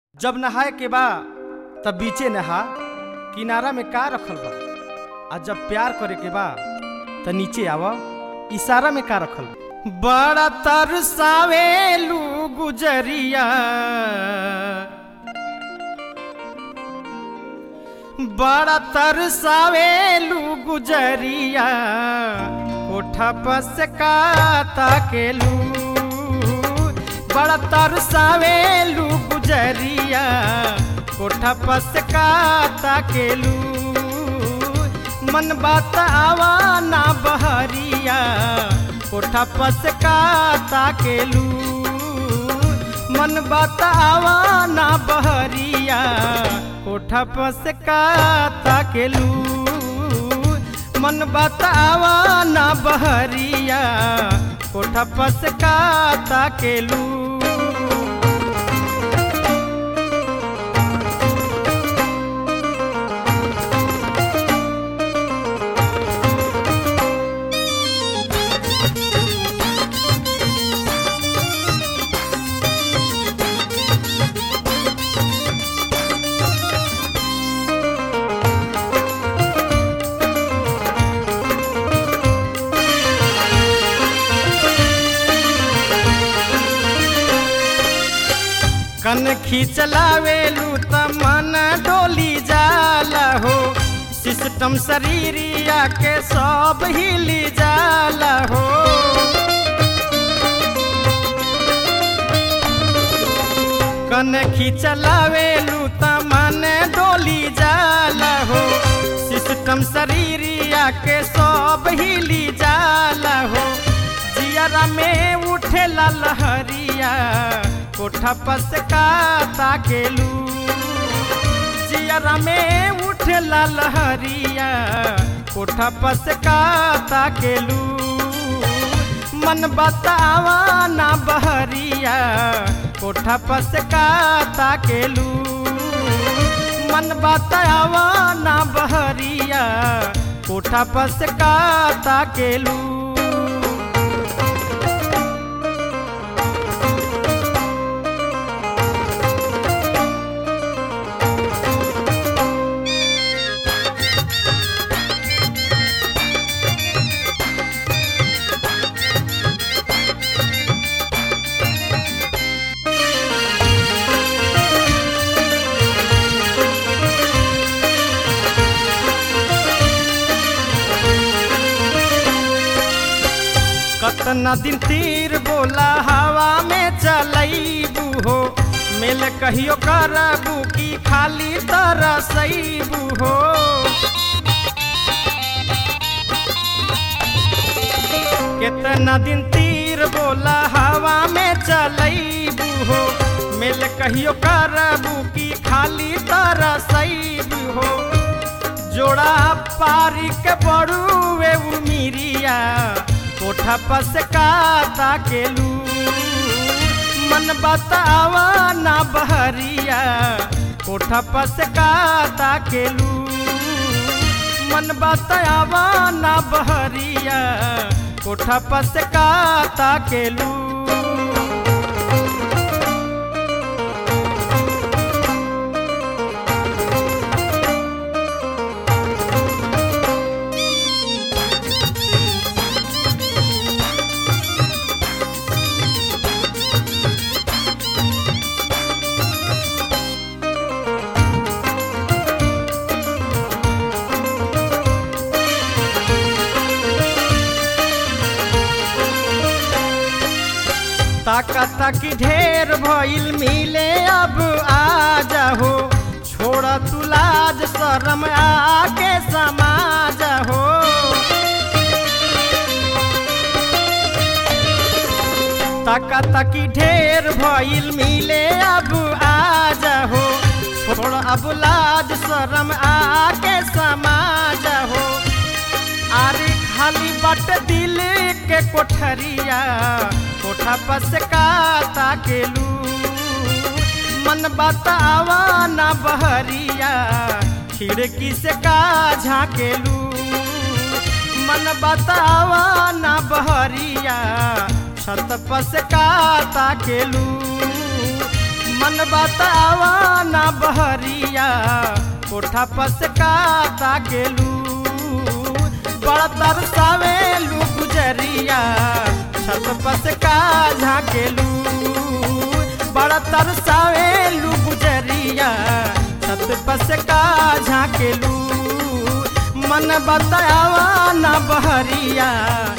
जब नहाए के बा तब बीचे नहा किनारा में का रखल बा आ जब प्यार करे के बा त नीचे आव इशारा में का रखल बा बड़ा तरसावेलू गुजरिया बड़ा तरसावेलू गुजरिया कोठा पस का ताकेलू बड़ा तरसावेलू गुजरिया कोठा पस का ताकेलू मन बात आवा ना बहरिया कोठा पस का ताकेलू मन बात आवा ना बहरिया कोठा पस का ताकेलू मन बात आवा ना बहरिया कोठा पस का ताकेलू कन खींचलावेलू त मन डोली जाला हो सिस्टम शरीरिया के सब हिली जाला हो कन खींचलावेलू त मन डोली जाला हो सिस्टम शरीरिया के सब हिली जाला हो जियरा में उठेला लहरिया कोठा पस का ताकेलू जियरा में उठेला लहरिया कोठा पस का ताकेलू मन बतावा ना बहरिया कोठा पस का ताकेलू मन बतावा ना बहरिया कोठा पस का ताकेलू कतना दिन तीर बोला हवा में चलैबू हो मिल कहियो करबू की खाली तरसैबू हो कितना दिन तीर बोला हवा में चलैबू हो मिल कहियो करबू की खाली तरसैबू हो जोड़ा पारी के बड़ुए उमिरिया कोठा पस का ताकेलू मन बतावा ना बहरिया कोठा पस का ताकेलू मन बतावा ना बहरिया कोठा पस का ताकेलू ताका ताकी ढेर भइल मिले अब आ जाहो छोड़ तू लाज शरम आके समाज हो ताका ताकी ढेर भइल मिले अब आ जाहो छोड़ अब लाज शरम आके समाज हो आरी खाली बट दिल के कोठरिया कोठा पस का ताकेलू मन बतावा ना बहरिया खिड़की से का झाकेलू मन बतावा ना बहरिया छत पस का ताकेलू मन बतावा ना बहरिया कोठा पस का ताकेलू बड़ा तरसावेलू गुजरिया छत पस का झाकेलू बड़ा तरसावेलू गुजरिया छत पस का झाकेलू मन बतावा ना बहरिया